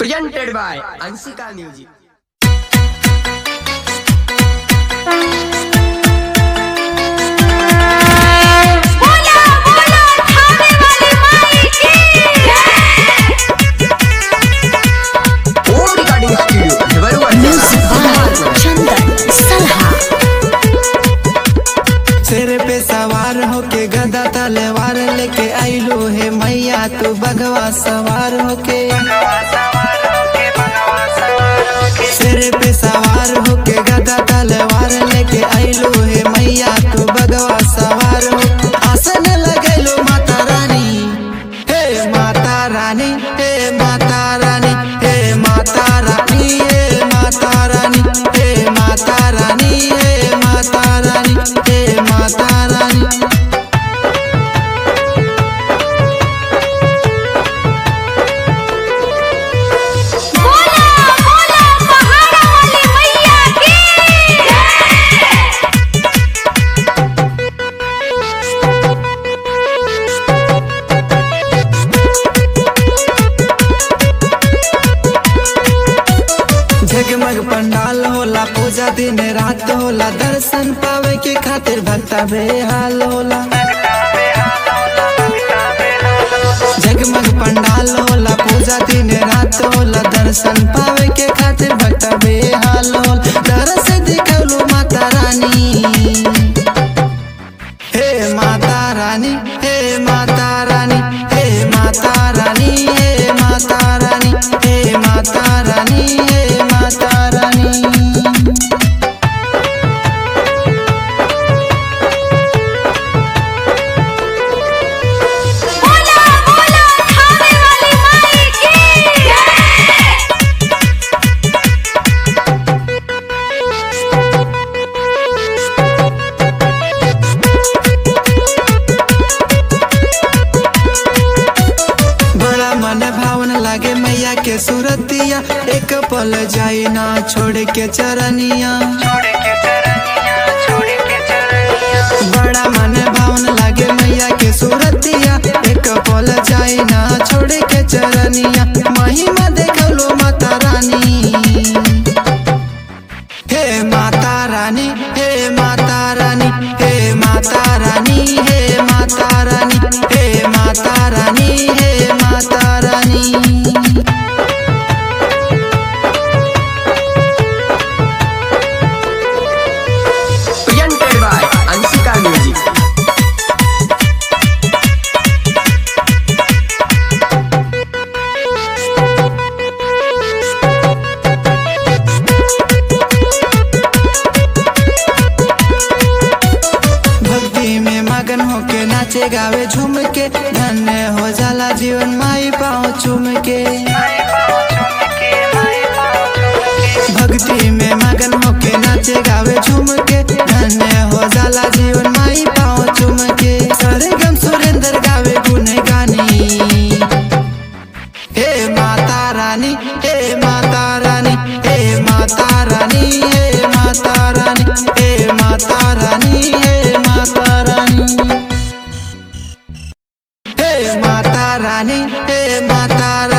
presented by Ansika Music. बोला बोला थाने वाली माई की Home Recording Studio, Devaru चंदन सलहा सिर पे सवार होके गदा तलवार लेके आइलो हे मैया तू बगवा सवार होके सिर पे सवार होके गदा तलवार लेके आइलो हे मैया तू बगवा सवार हो आसन लगैलो माता रानी हे माता रानी हे माता रानी हे माता रानी हे माता रानी हे माता रानी हे माता रानी हे माता रानी बोला बोला पहाड़ा वाली मैया की जगमग पंडाल होला पूजा दिन रात होला दर्शन पावे के खातिर भक्ता बेहाल होला जगमग पंडाल होला पूजा दिन रात होला दर्शन पावे के खातिर भक्ता बेहाल होला दरस दिखौलो माता रानी हे माता रानी हे माता रानी हे माता रानी हे माता रानी हे माता रानी हे माता रानी बोला बोला थाने वाली माई की बड़ा मन भावन लागे मैया के सूरतिया एक पल जाई ना छोड़ के चरनिया बड़ा मन भावन लागे मैया के सूरतिया एक पल जाई ना छोड़ के चरनिया महिमा देखलो माता रानी हे माता रानी हे माता रानी हे माता रानी हे माता रानी हे माता रानी हे माता रानी presented by Ansika Music. भक्ति में मगन होके नाचे गावे झूम के धन्य हो जाला जीवन माई पाँव चूम के भक्ति में मगन होके नाचे गावे झूम के धन्य हो जाला जीवन माई पाँव चूम के सारे गम सुरेंद्र गावे गुन गानी हे माता रानी हे माता रानी हे माता रानी हे माता रानी हे माता रानी हे माता रानी हे माता रानी हे माता